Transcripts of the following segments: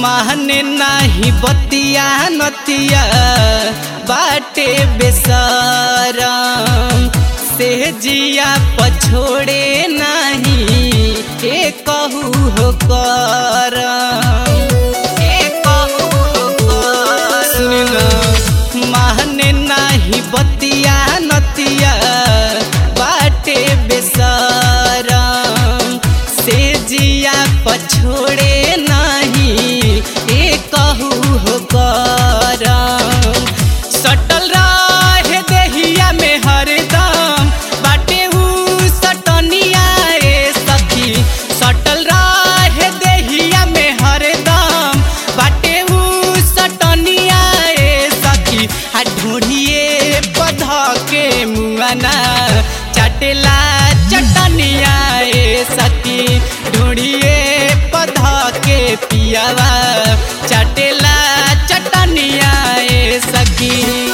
माने नाही बतिया नतिया बाटे बेसरम से जिया पछोड़े नाही ए कहू हो करम ए कहू हो करम माने नाही बतिया नतिया बाटे बेसरम से जिया पछोड़े नाही ए कहू हो करम सटल रहे देहिया में हरदम बाटे ऊ सटनिया ए सखी सटल रहे देहिया में हरदम बाटे ऊ सटनिया ए सखी आ ढूढ़िए पध के मुआना चटेला चटनिया ए सखी ढूढ़िए पध के पियावा चटेला चटनिया ए सखी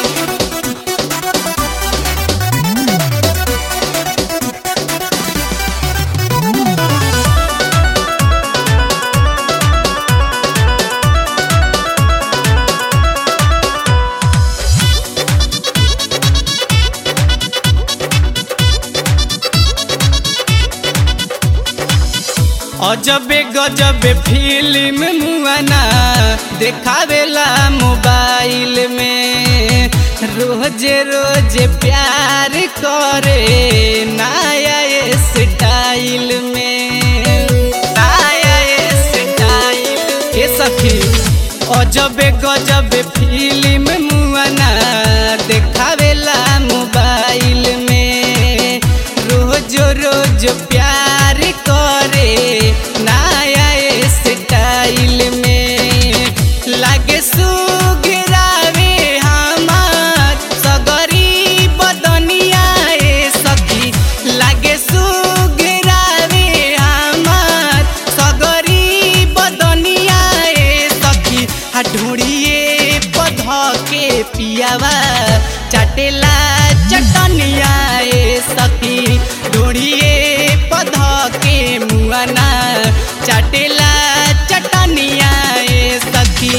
अजबे गजबे फिल्म मुआना देखावेला मोबाइल में रोज रोज प्यार करे नया स्टाइल में नया स्टाइल ए सखी अजबे गजबे फिल्म मुआना देखावेला मोबाइल में रोज रोज प्यार करे नया स्टाइल में लागे सुगरावे हमार सगरी बदनिया ए सखी लागे सुगरावे हमार सगरी बदनिया ए सखी आ ढूढ़िए पध के पियावा चटेला चटनिया ए सखी ढूढ़िए पध के मुआना चटेला चटनिया ए सखी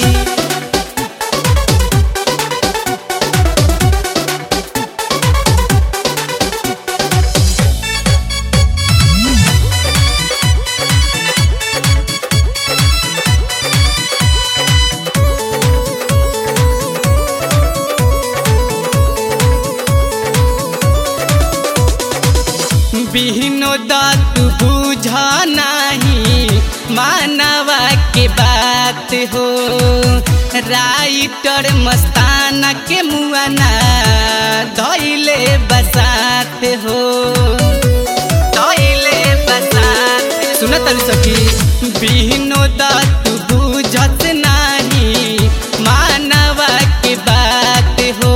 बिहनो दात बुझ नाही मानवा के बात हो राइटर मस्ताना के मुआना धैले बसात हो धैले बसात सुन तरी सखी बिहनो दात बुझत नाही मानवा के बात हो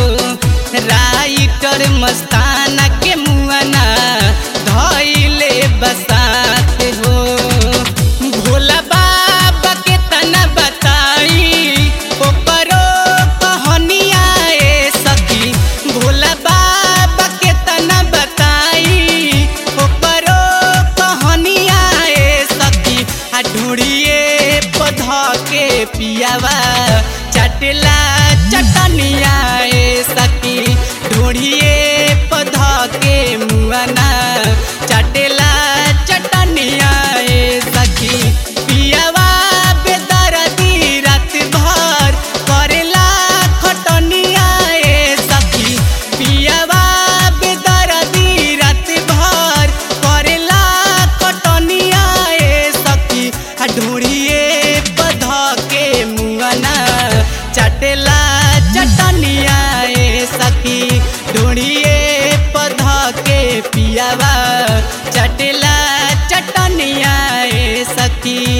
राइटर मस्ताना के मुआना धैले बसात हो भोला बाबा के तना बताई ओकरो कहानिया ए सखी भोला बाबा के तना बताई ओकरो कहानिया ए सखी आ ढूढ़िए पध के पियावा चटला चटनिया ए सखी ढूढ़िए पध के मुआना चटेला चटनिया ए सखी पियावा बेदरदी रात भर करेला खटनिया ए सखी पियावा बेदरदी रात भर करेला खटनिया ए सखी आ ढूढ़िए पध के मुआना चटेला चटनिया ए सखी ढूढ़िए पध के पियावा चटेला चटनिया ए सखी